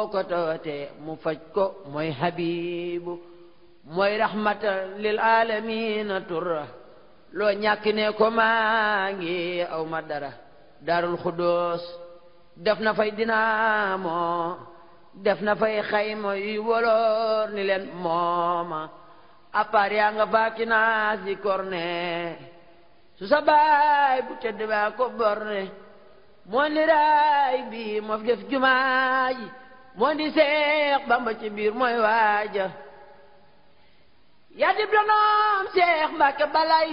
ko tawate mu faj ko mooy habibu mooy rahmatan lil alamina turra loo ñàkk ne ko maa ngi aw ma dara darul xudóos def na fay dinaamo def na fay xayma yuy woloor ni leen mooma appaar yaa nga faaki naas di korne su sa baay bu tedd baa ko borne moo ni raay bi moo fi def jumaa ji moo di seex bamba ci biir mooy waaja yaa dib lonoom seex mbàkke balay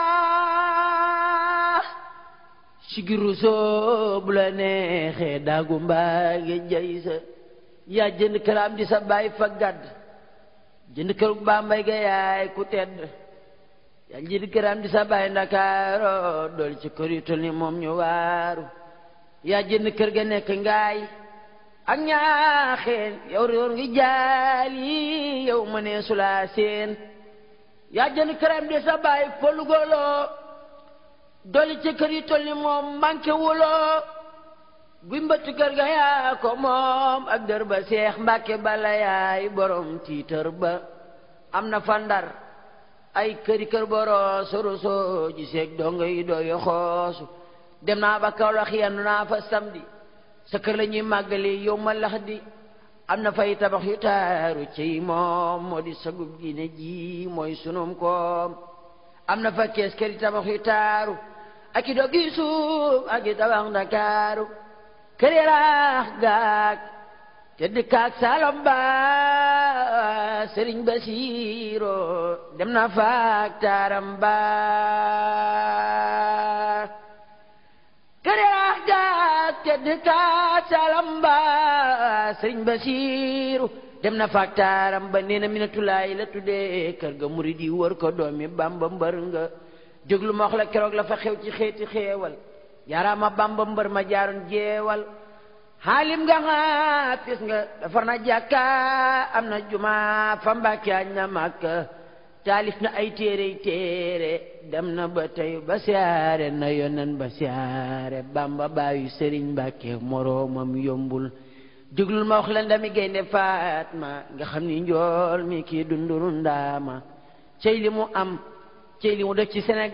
saa sigiru soo bu la neexee daagu mbaage jay sa yaa jënd këram di sa baay fa gàdd jënd kër gu bambay ga yaay ku tedd yaa jënd këram di sa baay ndakaaro dool ci kër yu tol ni moom ñu waaru yaa jënd kër ga nekk ngaay ak ñaaxeen yow réer ngi jaal yi yow ma nee sulaa seen yaa jënd këram di sa baay folugoloo doli ci kër yi tol ni moom manqué wuloo guy mbëttu kër ga yaa ko moom ak dër ba seex mbàkke bala yaay borom tiitër ba am na fa ndar ay këri kër boroo soroso ji seeg dongo yi dooyo xoosu dem naa ba Kawlax yendu naa fa samedi sa kër la ñuy màggali yow ma lax di am na fay tabax yu taaru ci moom moo di sagub diine ji mooy sunum koom am na fa kees këri tabax yu taaru ak i doggi suuf ak i tabax ndakaaru kër yaraax gaag te dëkkaak salom ba sëriñ Basiiro dem na faak taaram ba kër yaraax gaag te dëkkaak salom ba sëriñ Basiiro dem na faak taaram ba nee na minatulaay la tuddee kër ga murid yi wër ko doomi Bamba mbër nga déglu ma wax la keroog la fa xew ci xeeti xeewal yaaraama Bamba mbër ma jaaroon jeewal xaalim nga xaafis nga defar na jàkka am na juma fa Mbàkke añ na Makka taalif na ay téere téere dem na ba tey ba siyaare na yonen ba siyaare Bamba baayu Sëriñ Mbàkke moroomam yombul déglul ma wax la ndami gaynde Faatma nga xam ni njool mi kii dunduru ndaama cey li mu am cey li mu def ci Sénégal